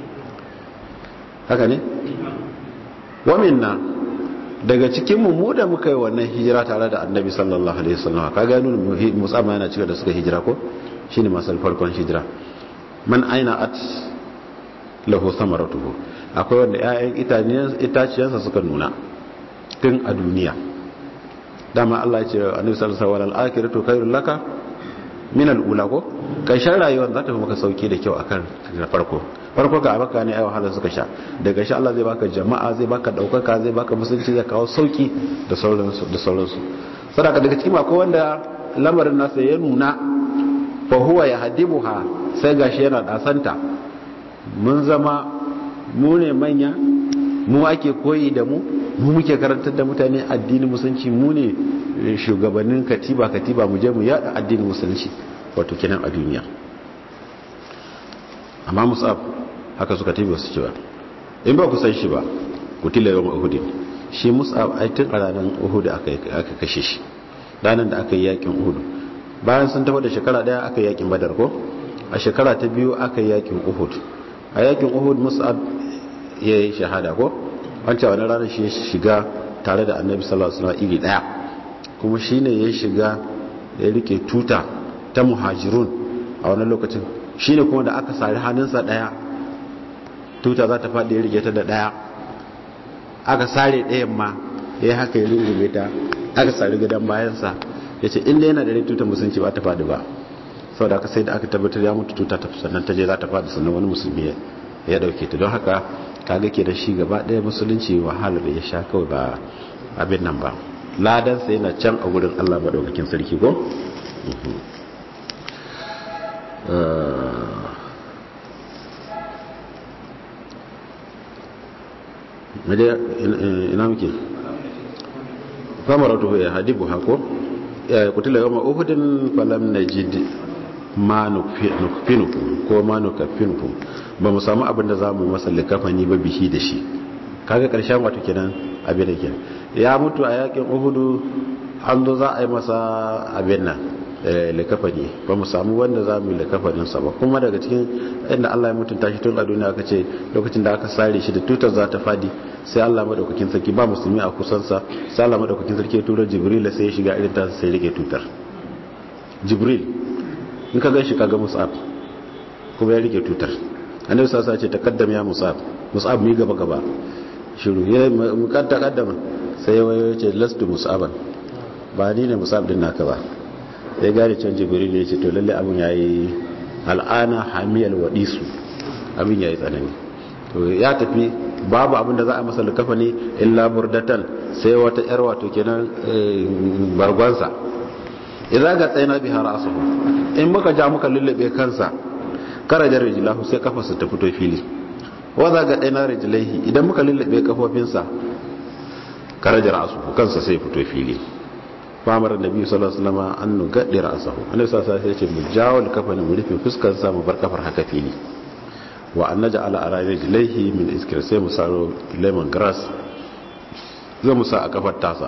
haka ne waminna daga cikin mu da muka yi wannan hijira tare da annabi sallallahu alaihi wasallam ka ga nuna musab yana cika da suka hijira ko shine masal farkon hijira man aina at lahu samaratuhu akwai wanda 'ya'yan itaciyansa suka nuna tun a duniya dama Allah ya ce annabi sallallahu alaihi wasallam al-akhiratu khairul laka min al-ula ko karshen rayuwar za ta fi maka sauki da kyau akan na farko farko ga baka ne ai wahala suka sha daga shi Allah zai baka jama'a zai baka daukaka zai baka musulunci zai kawo sauki da sauransu da sauransu sadaka daga cikin akwai wanda lamarin nasa ya nuna fa huwa yahdibuha sai gashi yana dasanta mun zama mu ne manya mu ake koyi da mu mu muke karantar da mutane addinin musulunci mu ne shugabannin katiba katiba mu je mu yada addinin musulunci wato kenan a duniya amma musab haka suka tafi wasu cewa in ba ku san shi ba ku tilla yawan uhud shi musab ai tun a ranar uhud aka aka kashe shi ranar da aka yi yakin uhud bayan sun tafi da shekara daya aka yi yakin badar ko a shekara ta biyu aka yi yakin uhud a yakin uhud musab ya yi shahada ko wancan wani ranar shi ya shiga tare da annabi sallallahu alaihi wasallam iri daya kuma shine ya shiga ya rike tuta ta muhajirun a wani lokacin shine kuma da aka sari hannunsa daya tuta za ta faɗi ya rike ta da ɗaya aka sare ɗayan ma ya haka ya rungume ta aka sare gidan bayansa ya ce inda yana da rai tuta musulunci ba ta faɗi ba sau da aka sai da aka tabbatar ya mutu tuta ta sannan ta je za ta faɗi sannan wani musulmi ya ɗauke ta don haka kaga ke da shi gaba ɗaya musulunci wahalar ya sha kawai ba abin nan ba ladansa yana can a wurin allah maɗaukakin sarki ko ina muke famar tuhu ya hadibu hako ya kutila yawon uhudin falam na jidi ma nukfinuku ko ma nukfinuku ba mu samu abin da za mu masa likafani ba bihi da shi kaga karshen wato kenan abin da kenan ya mutu a yakin uhudu an zo za a yi masa abin nan likafani ba mu samu wanda za mu yi likafaninsa ba kuma daga cikin inda Allah ya mutunta shi tun a duniya aka ce lokacin da aka sare shi da tutar za ta fadi sai Allah madaukakin sarki ba musulmi a kusansa sai Allah madaukakin sarki ya tura Jibril sai ya shiga irin ta sai rike tutar Jibril in ka gan shi kaga Mus'ab kuma ya rike tutar annabi sallallahu alaihi wasallam ce takaddam ya Mus'ab Mus'ab mi gaba gaba shiru ya mukadda kaddama sai ya wayo ce lastu Mus'aban ba ni ne Mus'ab din naka ba sai gane can jibril ya ce to lalle abin ya yi al'ana hamiyar waɗisu abin ya yi tsanani to ya tafi babu abin da za a masa lukafa ne illa burdatan sai wata yar wato kenan bargonsa idan ga tsaye na bihar asahu in muka ja muka lullube kansa karajar rijilahu sai kafarsa ta fito fili wadda ga ɗaya na rijilaihi idan muka lullube kafofinsa karajar asuhu kansa sai fito fili famar nabi sallallahu alaihi wasallam an nugaddi ra'sahu annabi sallallahu alaihi wasallam ya ce mu jawal kafani mu rufe fuskar sa mu bar kafar haka fili wa an naj'ala ala rijlaihi min iskir sai mu saro lemon grass zai mu sa a kafar tasa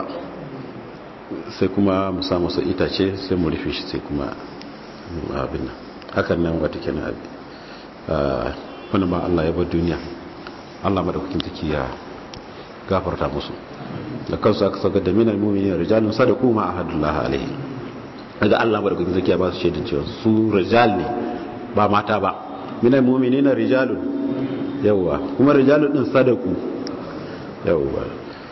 sai kuma mu sa masa itace sai mu rufe shi sai kuma abin nan hakan nan wata kenan abi wani ma Allah ya bar duniya Allah madaukakin take ya gafarta musu da kansu aka saka da minal mu'minin rijalun sadaqu ma ahadullah alaihi daga Allah madaukakin take ya ba su shaidan cewa su rijal ne ba mata ba minal mu'minin rijalun yawa kuma rijalun din sadaqu yawa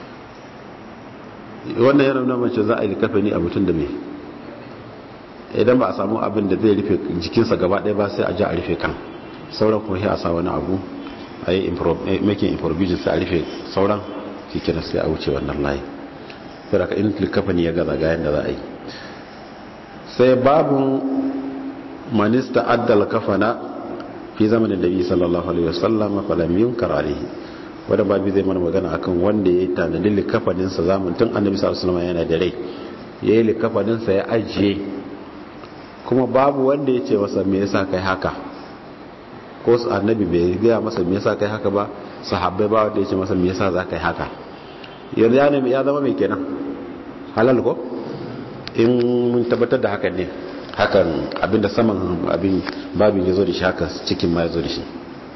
wannan yana nuna mace za a yi kafani a mutum da me idan ba a samu abin da zai rufe jikinsa gaba ɗaya ba sai a ji a rufe kan sauran kuma a sa wani abu a yi making improvisation sai a rufe sauran cikin sai a wuce wannan layi sai da ka in likafani ya gaza gayan da za a yi sai babun manista addal kafana fi zamanin da biyu sallallahu alaihi wasallam falam yunkar alaihi wadda babu zai mana magana akan wanda ya tanadi likafaninsa zaman tun annabi sallallahu alaihi wasallam yana da rai ya yi likafaninsa ya ajiye kuma babu wanda ya ce masa me yasa kai haka ko su annabi bai gaya masa me yasa kai haka ba sahabbai ba wanda ya ce masa me yasa za ka yi haka yanzu ya nemi ya zama mai kenan halal ko in mun tabbatar da hakan ne hakan abinda saman abin babin ya zo da shi haka cikin ma ya zo da shi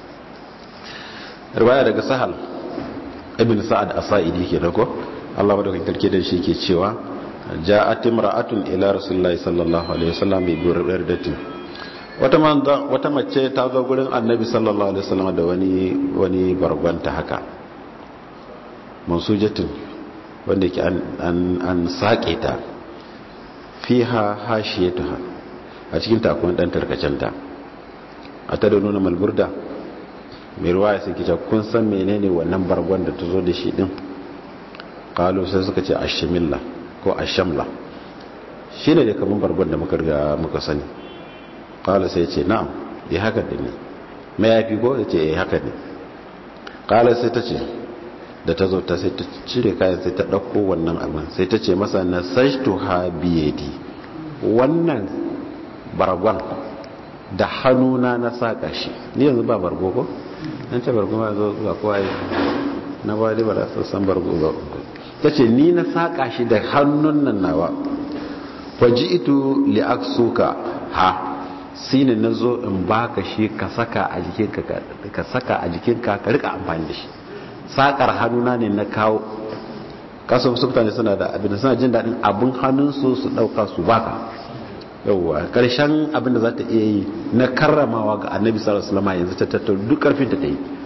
riwaya daga sahal ibn sa'ad as-sa'idi ke ko Allah madaukakin sarki da shi ke cewa ja'at imra'atun ila rasulillahi sallallahu alaihi wasallam bi burdatin wata wata mace ta zo gurin annabi sallallahu alaihi wasallam da wani wani bargwanta haka mansujatin wanda ke an an, an sake ta fiha hashiyatuha a cikin takon dan tarkacenta a ta da nuna malburda mai ruwa ya sai kita kun san menene wannan bargon da ta zo da shi din kalu sai suka ce ashamilla ko ashamla shi ne da kamar bargon da muka riga muka sani kala sai ce na'am ya haka da ne mai yafi ko ya ce ya haka ne kala sai ta ce da ta zo ta sai ta cire kayan sai ta ɗauko wannan abin sai ta ce masa na sashtu ha biyadi wannan bargon da hannuna na saƙa shi ni yanzu ba bargo ko an ce bargo ma zo ga kowa yi na ba ba da san bargo ba ta ce ni na saƙa shi da hannun nan nawa faji ito li'aksuka ha shi ne na zo in baka shi ka saka a jikinka ka saka a jikinka ka rika amfani da shi saƙar hannuna ne na kawo kasu su mutane suna da abin suna jin daɗin abin hannunsu su ɗauka su baka yauwa karshen abinda za ta iya yi na karramawa ga annabi sallallahu alaihi wasallam yanzu ta tattaro duk karfin ta yi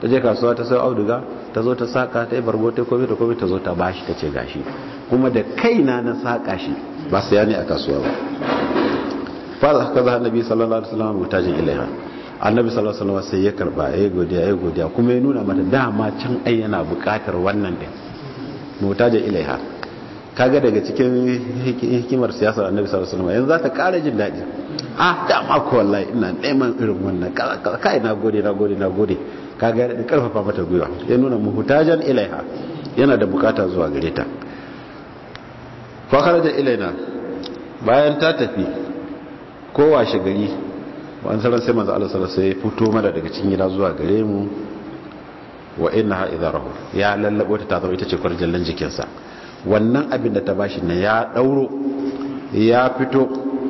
ta je kasuwa ta sai auduga ta zo ta saka ta yi barbo ta komi ta komi ta zo ta bashi ta ce gashi kuma da kaina na saka shi ba saya ne a kasuwa ba fa haka za annabi sallallahu alaihi wasallam mutajin ilaiha annabi sallallahu alaihi wasallam sai ya karba ya godiya ya godiya kuma ya nuna mata dama can ai yana bukatar wannan din mutajin ilaiha kaga daga cikin hikimar siyasar annabi sallallahu alaihi wasallam yanzu za ta kara jin daɗi ah dama ko wallahi ina neman irin wannan kai na gode na gode na gode kaga da karfafa mata gwiwa ya nuna muhtajan ilaiha yana da bukata zuwa gare ta fa kharaja ilaina bayan ta tafi ko washe gari wani sanar sai manzo Allah sallallahu alaihi wasallam sai fito mana daga cikin gida zuwa gare mu wa innaha idarahu ya lallabo ta ta zama ita ce kwarjallan jikinsa wannan abin da ta bashi na ya dauro ya fito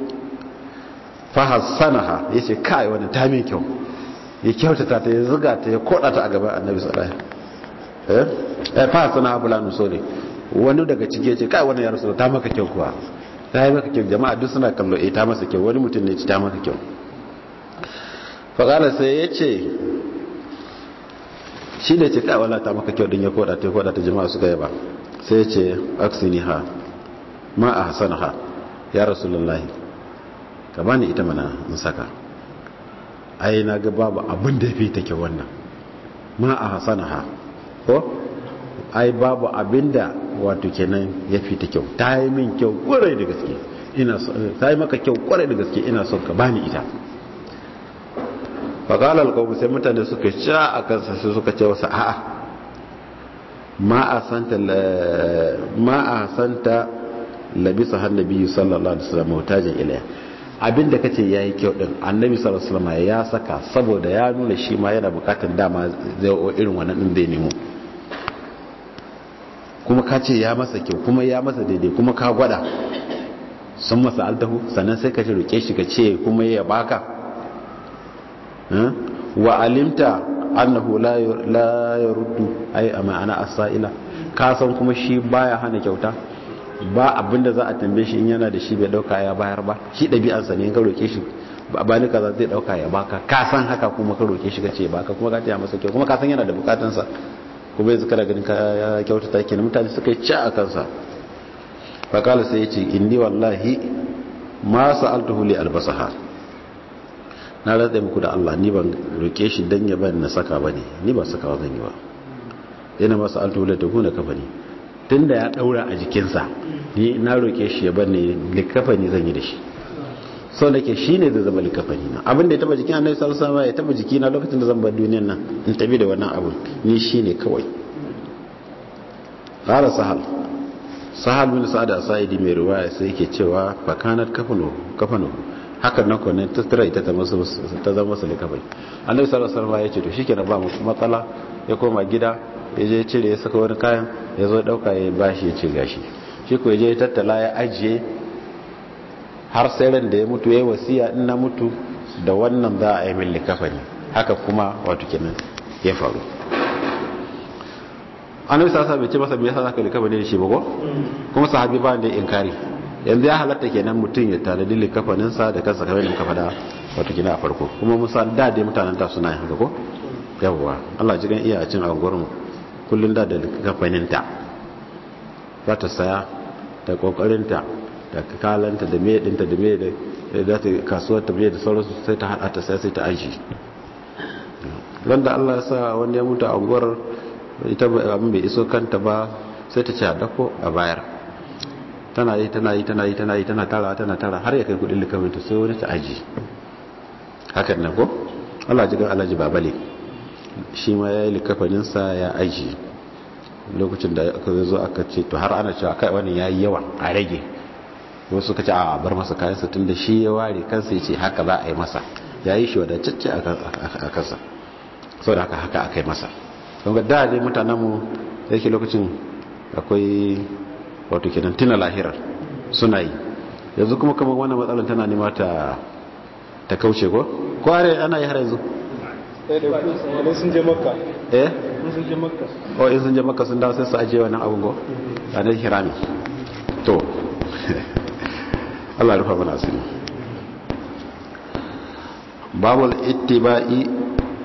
fahassanaha ya ce kai wani ta min kyau ya kyautata ta ya zuga ta ya koda ta a gaban annabi sallallahu alaihi wasallam eh fahassanaha fulanu sore wani daga ciki ya ce kai wani ya rasu ta maka kyau kuwa ta yi maka kyau jama'a duk suna kallo eh ta masa kyau wani mutum ne ta maka kyau faƙala sai ya ce shi ne ce kai wala ta maka kyau din ya koda ta ya koda ta jama'a suka yaba sai ya ce aksini ha ma a hasana ha ya rasulullahi ka bani ita mana in saka ai na ga babu abin da ya fi take wannan ma a hasana ha ko ai babu abin da wato kenan ya fi ta kyau ta yi min kyau kwarai da gaske ina ta yi maka kyau kwarai da gaske ina son ka bani ita faƙalar kawai sai mutane suka sha a kansa sai suka ce wasu a'a ma a santa labisa hannabi sallallahu alaihi wasallam mutajin ilaya abinda kace yayi kyau din annabi sallallahu alaihi wasallam ya saka saboda ya nuna shi ma yana bukatar dama zai o irin wannan din zai nemo kuma ka ce ya masa kyau kuma ya masa daidai kuma ka gwada sun masa altahu sannan sai ka ce roke shi ka ce kuma ya baka wa alimta annahu la yaruddu ai a ma'ana as-sa'ila ka san kuma shi baya hana kyauta ba abinda za a tambaye shi in yana da shi bai dauka ya bayar ba shi dabi'ansa ne ka roke shi ba ni kaza zai dauka ya baka ka san haka kuma ka roke shi ka ce baka kuma ka taya masa kyau kuma ka san yana da bukatansa kuma yanzu kana ganin ka kyauta ta kenan mutane suka yi ci a kansa fa kala sai ya ce inni wallahi ma sa'altuhu li albasaha na ratsa muku da Allah ni ban roke shi dan ya bani na saka bane ni ba saka zan yi ba yana masa altuhula ta kuna kafani tunda ya daura a jikinsa ni na roke shi ya bani likafani zan yi da shi sau da ke shi ne da zama likafani na abin da ya taba jikin annabi sallallahu alaihi wasallam ya taba jikina lokacin da zan bar duniyar nan in tabi da wannan abin ni shi ne kawai qala sahal sahal bin sa'ad as-sa'idi mai riwaya sai yake cewa fakanat kafanu kafanu hakan nan kwanan tattara ita ta zama masu likafai annabi sallallahu alaihi wasallam ya ce to shikenan ba mu matsala ya koma gida ya je cire ya saka wani kayan ya zo dauka ya bashi ya ce gashi shi ko ya je tattala ya ajiye har sai ran da ya mutu ya yi wasiya in na mutu da wannan za a yi min likafani haka kuma wato kenan ya faru annabi sallallahu alaihi wasallam bai ce masa me yasa zaka likafani da shi ba ko kuma sahabi ba da inkari yanzu ya halatta kenan mutum ya tanadi likafaninsa da kansa kamar yadda muka faɗa wato kina a farko kuma musa da dai mutanen ta suna yin haka ko yawwa Allah ji gan iya a cin anguwar mu kullun da da likafaninta za ta saya da kokarinta da kalanta da mai dinta da mai da za ta kasuwar ta da sauransu sai ta hada ta sai sai ta aji ran da Allah ya sa wani ya mutu a anguwar ita abin bai iso kanta ba sai ta ce a dako a bayar tana yi tana yi tana yi tana yi tana tara tana tara har ya kai kudin likaminta sai wani ta aji hakan nan ko Allah ji gan alhaji babale shi ma ya yi likafaninsa ya aji lokacin da aka zo aka ce to har ana cewa kai wani ya yi yawa a rage wasu suka ce a bar masa kayansa tun da shi ya ware kansa ya ce haka za a yi masa ya yi shi wadatacce a kansa sau da haka haka aka yi masa don ga da dai mutanenmu da yake lokacin akwai wato kenan tuna lahirar suna yi yanzu kuma kamar wannan matsalar tana nema ta ta kauce ko kware ana yi har yanzu sun je makka eh sun je makka o in sun je makka sun dawo sai su ajiye wannan abun go a nan hirami to Allah rufa mana asiri babul ittiba'i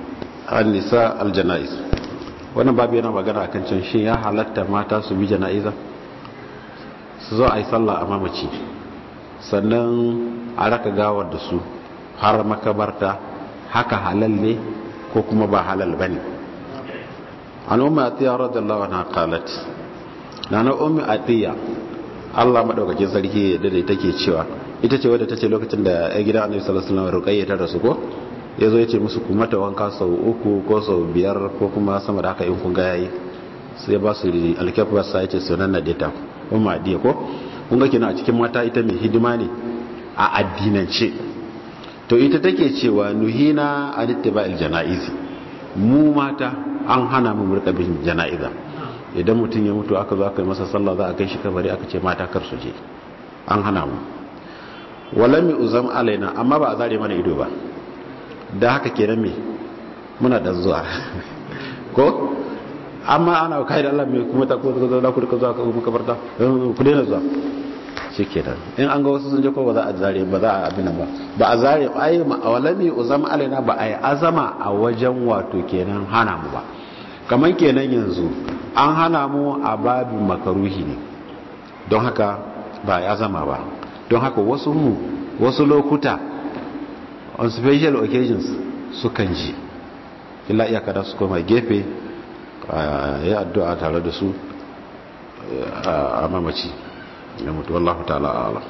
an-nisa al-janaiz wannan babu yana magana akan can shin ya halatta mata su bi janaiza su zo a yi sallah a mamaci sannan a raka gawar da su har makabarta haka halal ne ko kuma ba halal bane an umma atiya radiyallahu anha qalat nana ummi atiya Allah madaukakin sarki da da take cewa ita ce wadda tace lokacin da ya gida Annabi sallallahu alaihi wasallam ruqayya ta rasu ko yazo yace musu ku mata wanka sau uku ko sau biyar ko kuma sama da haka in kun ga yayi sai ba su alkafa sai yace sunan na data umma atiya ko kun ga kina a cikin mata ita mai hidima ne a addinance to ita take cewa nuhina an ittiba'il janaizi mu mata an hana mu murka bin jana'iza idan mutum ya mutu aka zo aka yi masa sallah za a kai shi kabari aka ce mata kar su je an hana mu walam uzam alaina amma ba a zare mana ido ba da haka kenan me muna dan zuwa ko amma ana kai da Allah me kuma ta ko da ku zuwa ka kuma kabarta ku daina zuwa shikenan in an ga wasu sun je ko ba za a zare ba za a abin ba ba a zare ai walami uzam alaina ba ai azama a wajen wato kenan hana mu ba kamar kenan yanzu an hana mu a babin makaruhi ne don haka ba ya zama ba don haka wasu mu wasu lokuta on special occasions sukan ji illa iyaka da su koma gefe ya addu'a tare da su a mamaci ya mutu wallahu ta'ala ala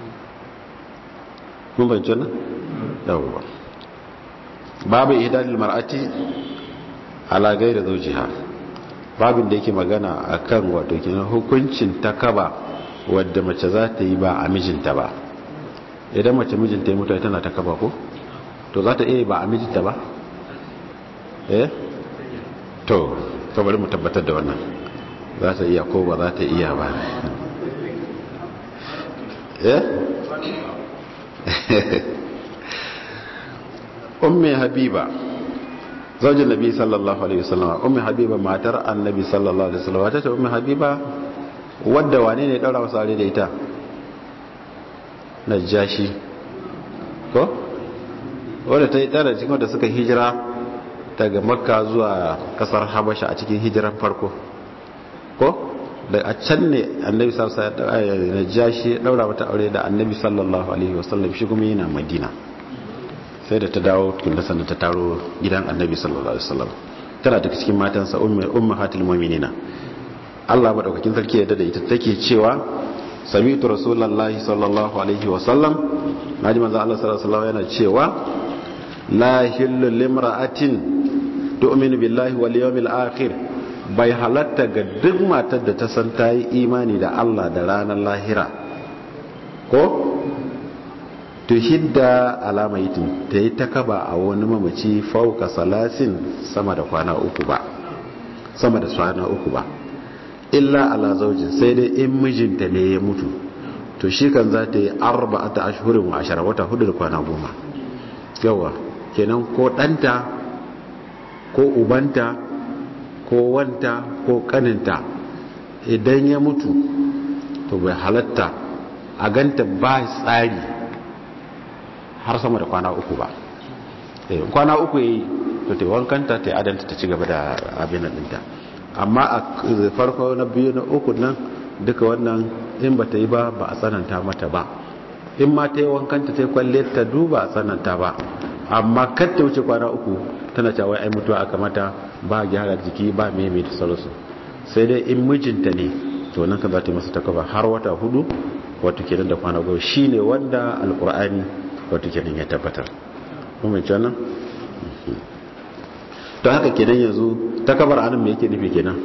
mun bayyana nan yawwa babu ihdalil mar'ati ala gairi zawjiha babin da yake magana akan wato kenan hukuncin takaba wadda mace za ta yi ba a mijinta ba idan mace mijinta ya mutu tana takaba ko to za ta iya ba a mijinta ba eh to to bari mu tabbatar da wannan za ta iya ko ba za ta iya ba eh ummi habiba zaujin nabi sallallahu alaihi wasallam ummi habiba matar annabi sallallahu alaihi wasallam wata ce ummi habiba wadda wane ne daura masa aure da ita najashi ko wadda ta yi tara cikin wadda suka hijira daga makka zuwa kasar habasha a cikin hijiran farko ko da a can ne annabi sallallahu alaihi wasallam najashi daura mata aure da annabi sallallahu alaihi wasallam shi kuma yana madina sai da ta dawo tunda sannan ta taro gidan annabi sallallahu alaihi wasallam tana daga cikin matansa ummahatul mu'minina Allah madaukakin sarki ya da ita take cewa sami'tu rasulullahi sallallahu alaihi wasallam naji manzo Allah sallallahu alaihi wasallam yana cewa la hillu limra'atin tu'minu billahi wal yawmil akhir bai halatta ga duk matar da ta san ta yi imani da Allah da ranar lahira ko to hidda alama yitin ta yi ta kaba a wani mamaci fauka salasin sama da kwana uku ba sama da kwana uku ba illa ala zaujin sai dai in mijinta ne ya mutu to shi kan za ta yi arba'ata ashhurin wa ashara wata hudu da kwana goma yawa kenan ko ɗanta ko ubanta ko wanta ko kaninta idan ya mutu to bai halatta a ganta ba tsari har sama da kwana uku ba kwana uku yi to ta wankanta ta adanta ta ci gaba da abin ɗinta amma a farko na biyu na uku nan duka wannan in ba ta yi ba ba a tsananta mata ba in ma ta yi wankanta ta yi kwalle ta duba a tsananta ba amma kar ta wuce kwana uku tana cewa ai mutuwa aka mata ba gyara jiki ba meme da sauransu sai dai in mijinta ne to nan ka za ta yi masa takaba har wata hudu wato kenan da kwana goma shine wanda alkur'ani wato kenan ya tabbatar kuma ce nan to haka kenan yanzu takabar anan me yake nufi kenan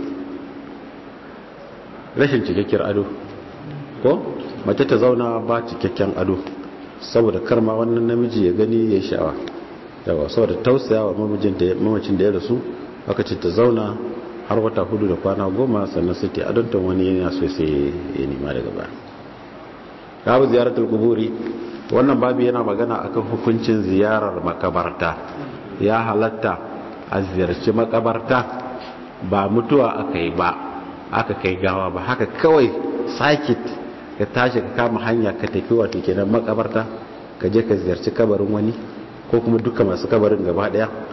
rashin cikakkiyar ado ko mace ta zauna ba cikakken ado saboda karma wannan namiji ya gani ya sha'awa yawa saboda tausaya wa mamacin da ya rasu aka ce ta zauna har wata hudu da kwana goma sannan sai ta adonta wani yana so sai ya nema daga baya babu ziyaratul kuburi wannan babu yana magana akan hukuncin ziyarar makabarta ya halatta a ziyarci makabarta ba mutuwa aka yi ba aka kai gawa ba haka kawai sakit ka tashi ka kama hanya ka tafi wato kenan makabarta ka je ka ziyarci kabarin wani ko kuma duka masu kabarin gaba daya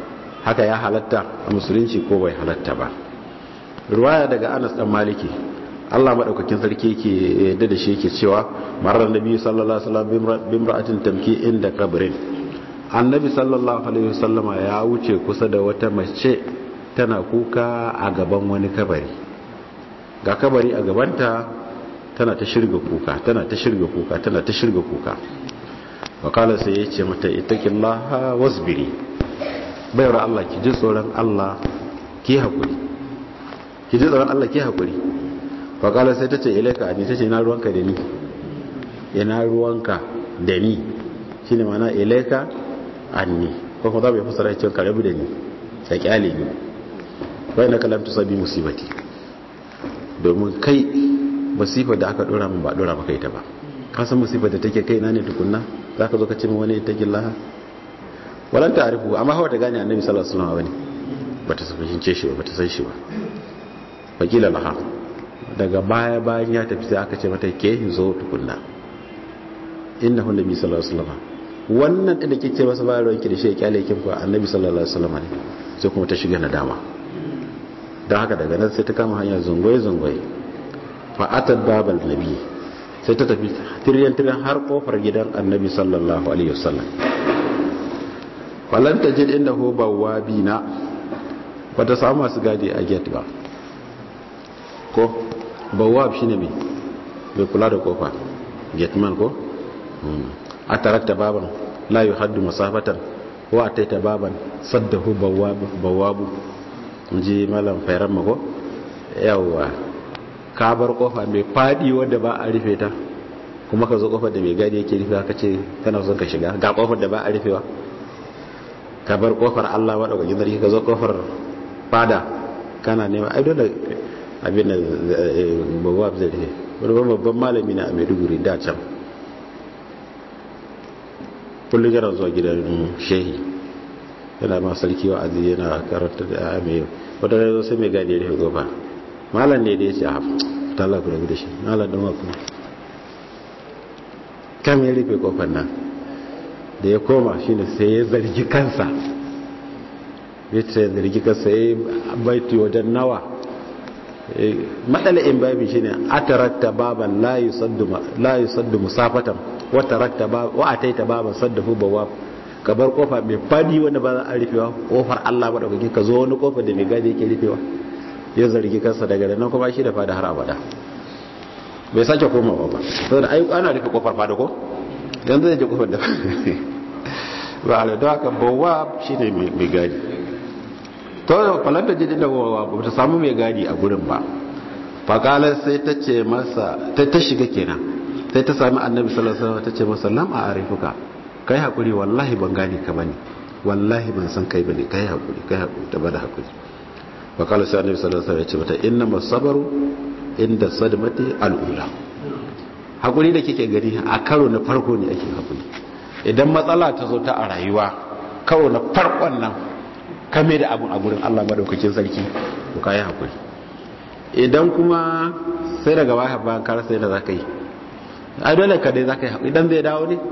haka ya halatta a musulunci ko bai halatta ba ruwaya daga anas dan maliki Allah madaukakin sarki yake yadda da shi yake cewa marar nabi sallallahu alaihi wasallam bimra'atin tamki inda kabrin annabi sallallahu alaihi wasallama ya wuce kusa da wata mace tana kuka a gaban wani kabari ga kabari a gabanta tana ta shirga kuka tana ta shirga kuka tana ta shirga kuka wakala sai ya ce mata ittaqillaha wasbiri bayar Allah ki ji tsoron Allah ki hakuri ki ji tsoron Allah ki hakuri wakala sai ta ce ilaika ani ta ce ina ruwanka da ni ina ruwanka da ni shine mana ilaika anni ko kuma za mu fassara cewa ka rabu da ni sai kyale ni wai na kalam tusabi musibati domin kai musifa da aka dora min ba dora maka ita ba ka san musifa da take kai na ne tukunna zaka zo ka ce min wani taqillaha walan ta'rifu amma hawa ta gane annabi sallallahu alaihi wasallam bane bata fahimce shi ba bata san shi ba fakila laha daga baya bayan ya tafi sai aka ce mata ke zo tukunna innahu nabi sallallahu alaihi wasallam wannan da kike masa bayar ranki da shi ya kyale kin ko annabi sallallahu alaihi wasallam ne sai kuma ta shiga nadama don haka daga nan sai ta kama hanya zungoye zungoye fa atat babal nabi sai ta tafi tiryan tiryan har kofar gidan annabi sallallahu alaihi wasallam falan tajid indahu bawabina bata samu masu gadi a gate ba ko bawab shine mai mai kula da kofa gateman ko a tarakta baban la yuhaddu masafatan wa ataita baban saddahu bawabu ji malam fairan mako yawwa ka bar kofa mai fadi wadda ba a rufe ta kuma ka zo kofar da mai gadi yake rufe ka ce kana son ka shiga ga kofar da ba a rufewa ka bar kofar Allah wadda ga sarki ka zo kofar fada kana nema ai dole abin da bawab zai rufe wani babban malami na a maiduguri da can kullum yana zuwa gidan shehi yana ma sarki wa azi yana karanta da ya mai wata rai zo sai mai gadi ya rufe gofa malam ne da ya ce a tala ku rabu da shi malam don waku kam ya rufe kofar nan da ya koma shi ne sai ya zargi kansa ya ce zargi kansa ya baiti wajen nawa matsala'in babi shi ne a tarakta baban la yi saddu musafatan wa ataita baban saddafu bawa ka bar kofa mai fadi wanda ba za a rufewa kofar Allah ba daukaki ka zo wani kofar da mai gadi yake rufewa ya zargi kansa daga nan kuma shi da fada har abada bai sake komawa ba saboda ai ana rufe kofar fada ko yanzu zai je kofar da ba a da haka bawa shine mai gadi to falanta jidi da bawa ba ta samu mai gadi a gurin ba fakalar sai ta ce masa ta shiga kenan sai ta sami annabi sallallahu alaihi wasallam ta ce masa lam a arifuka kai hakuri wallahi ban gane ka bane wallahi ban san kai bane kai hakuri kai hakuri ta bada hakuri wa qala sai annabi sallallahu alaihi wasallam ya ce mata inna masabaru inda sadmati al'ula hakuri da kike gani a karo na farko ne ake hakuri idan matsala ta zo ta a rayuwa karo na farkon nan kame da abun a gurin Allah madaukakin sarki to kai hakuri idan kuma sai daga baya bayan ka rasa yadda zaka yi ai dole ka dai zaka yi hakuri idan zai dawo ne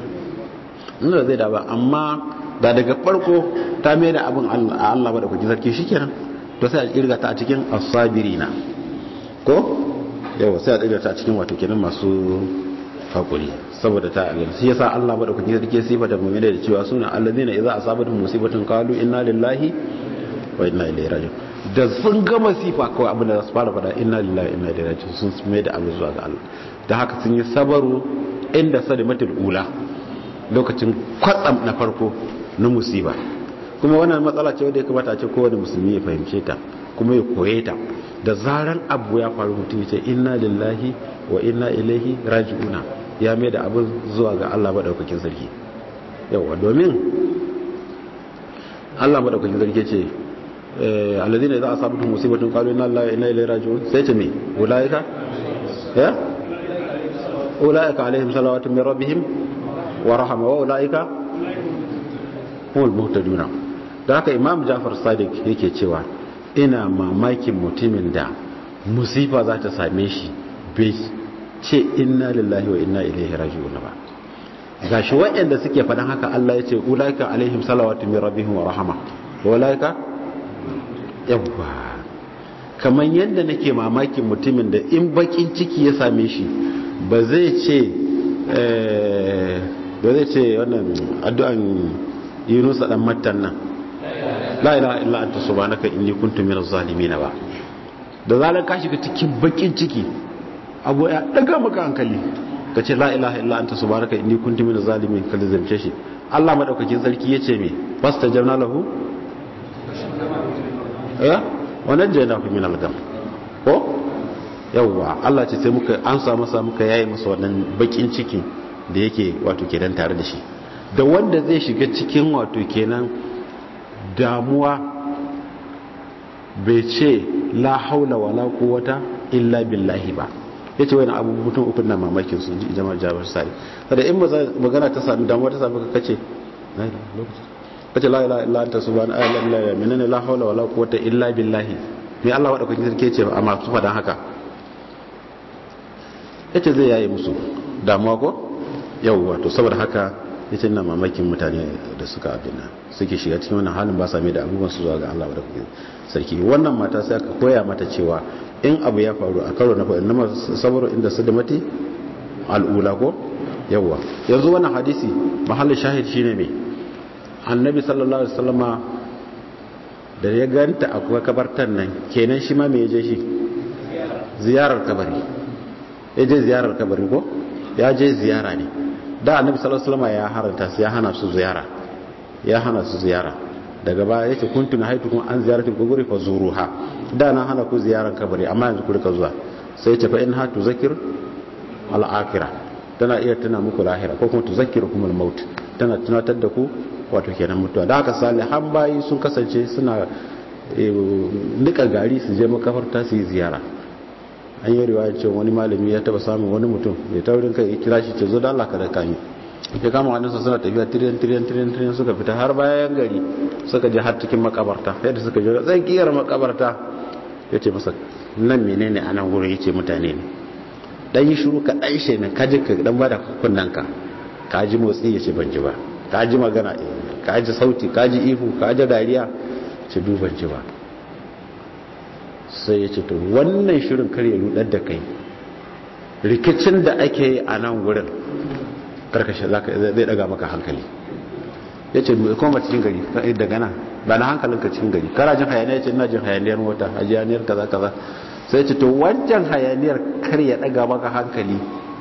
inda zai dawo amma da daga farko ta mai da abin Allah ba da kuki sarki shikenan to sai a kirga ta a cikin as-sabirina ko yawa sai a kirga ta a cikin wato kenan masu hakuri saboda ta alil shi yasa Allah ba da kuki sarki sifa da mu'mina da cewa suna allazina idza asabatuhum musibatun qalu inna lillahi wa inna ilaihi raji'un da sun ga masifa kawai abin da za su fara fada inna lillahi inna ilaihi raji'un sun mai da abin zuwa ga Allah da haka sun yi sabaru inda sadimatul ula lokacin kwatsam na farko na musiba kuma wannan matsala ce wadda ya kamata a ce kowane musulmi ya fahimce ta kuma ya koye ta da zaran abu ya faru mutum ce inna lillahi wa inna ilaihi raji'una ya mai da abin zuwa ga Allah madaukakin sarki yawa domin Allah madaukakin sarki ce alladhina idza asabatuhum musibatun qalu inna lillahi wa inna ilaihi raji'un sai ce me ulaika ya ulaika alaihim salawatun min rabbihim wa rahama wa ulaika humul muhtaduna da haka imam Ja'far Sadiq yake cewa ina mamakin mutumin da musifa za ta same shi bai ce inna lillahi wa inna ilaihi raji'un ba gashi waɗanda suke faɗan haka Allah ya ce ulaika alaihim salawatu min rabbihim wa rahama walaika yawwa kamar yadda nake mamakin mutumin da in bakin ciki ya same shi ba zai ce ba zai ce wannan addu'an yunusa dan mattan nan la ilaha illa anta subhanaka inni kuntu minaz zalimin ba da zalan ka shiga cikin bakin ciki abu ya daga maka hankali ka ce la ilaha illa anta subhanaka inni kuntu minaz zalimin ka zance shi Allah madaukakin sarki yace me fastajabna lahu ya wannan jayna fi min al-gam ko yawwa Allah ce sai muka ansa masa muka yayi masa wannan bakin ciki da yake wato kenan tare da shi da wanda zai shiga cikin wato kenan damuwa bai ce la haula wala quwwata illa billahi ba yace wani abu mutum uku na mamakin su jama'a jabar sai kada in magana ta sami damuwa ta sami ka kace kace la ilaha illa anta subhanaka la ilaha illa minna la haula wala quwwata illa billahi me Allah wada kun sarki ce amma su fadan haka yace zai yayi musu damuwa ko yawwa to saboda haka yace ina mamakin mutane da suka abina suke shiga cikin wannan halin ba same da abubuwan su zuwa ga Allah wada kun sarki wannan mata sai aka koya mata cewa in abu ya faru a karo na faɗin na sabaru inda su da mati al'ula ko yawwa yanzu wannan hadisi mahallin shahid shine me annabi sallallahu alaihi wasallama da ya ganta a kabartan nan kenan shi ma me je shi ziyarar kabari ya je ziyarar kabari ko ya je ziyara ne da annabi sallallahu alaihi wasallama ya haranta su ya hana su ziyara ya hana su ziyara daga baya yace kuntu haitukum an ziyaratil quburi fa zuruha da na hana ku ziyarar kabari amma yanzu ku rika zuwa sai ce fa in ha tuzakir al akhirah tana iya tuna muku lahira ko kuma tuzakkirukum al maut tana tunatar da ku wato kenan mutuwa da haka salihan bayi sun kasance suna nika gari su je makafarta su yi ziyara an yi riwaya cewa wani malami ya taba samun wani mutum mai taurin kai kira shi ce zo da Allah ka da kami ya kama hannunsa suna tafiya tiriyan tiriyan tiriyan tiriyan suka fita har bayan gari suka je har cikin makabarta yadda suka je tsakiyar makabarta ya ce masa nan menene a nan wurin ya ce mutane ne dan yi shuru ka dan shi ne ka ji ka dan bada kunnanka ka ji motsi ya ce ban ji ba ka ji magana ka ji sauti ka ji ihu ka ji dariya ce duban ji ba sai ya ce to wannan shirin kar ya rudar da kai rikicin da ake yi a nan wurin karkashe zai daga maka hankali ya ce koma cikin gari daga nan ba na hankalinka cikin gari kara jin hayaniya ya ce ina jin hayaniyar mota hayaniyar kaza kaza sai ce to wancan hayaniyar kar ya daga maka hankali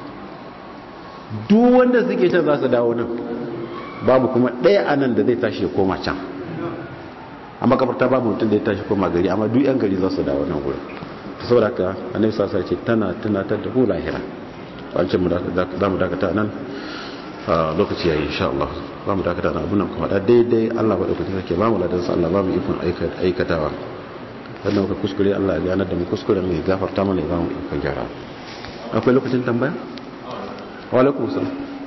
duk wanda suke can za su dawo nan babu kuma ɗaya a nan da zai tashi ya koma can a makabarta babu mutum da ya tashi koma gari amma duk yan gari za su dawo nan gurin saboda haka annabi sasa ce tana tunatar da ku lahira wancan za mu dakata nan lokaci yayi insha Allah za mu dakata nan abunan kuma da daidai Allah ba dauki take ba mu ladan sa Allah ba mu ikon aikatawa sannan muka kuskure Allah ya ganar da mu kuskure mai gafarta mana ya ba mu ikon gyara akwai lokacin tambaya wa alaikum salam